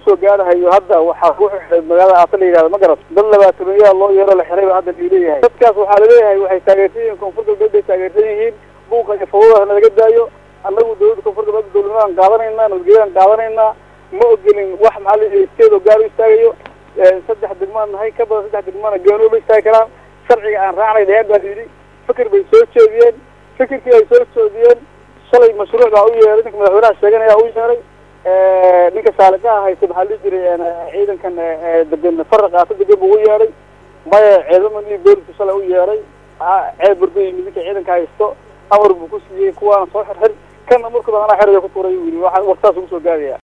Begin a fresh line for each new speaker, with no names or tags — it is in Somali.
soo gaarahayo hadda waxaa ku xidhay magaalada aasa la yihahdo ma garat dad labaatamayaa loo yeero la xiray ba hadda liileeyahay dadkaas waxaa laleeyahay waxay taageersan yihiin koonfur galbeed bay taageersan yihiin buuqa iyo fawadaha nalaga daayo annagu dawladda koonfur galbeed dowladnimadaan qaadanaynaa nabadgelyadaan qaadanaynaa ma ogolin wax maxaa la yihi steed oo gaar u istaagayo saddex degmaan nahay ka badan saddex degmaana gooni uma istaagi karaan sharciga aan raacnay dheheen baa layidhi fikir bay soo jeediyeen fikirkii ay soo jeediyeen shalay mashruuc baa u yeeray ninka madaxweynaha sheeganaya u yeeray ninka saaligaha haysta maxaa la jiray ciidankan degan faraq aasa degan buu u yeeray maya ciidamani booliska shalay u yeeray ceeb burda yimid ninka ciidanka haysto amar buu ku siiyey kuwaana soo xirxir kana markuba anaa xeraya ku tuuray u yiri waxa wartaas ugu soo gaadaya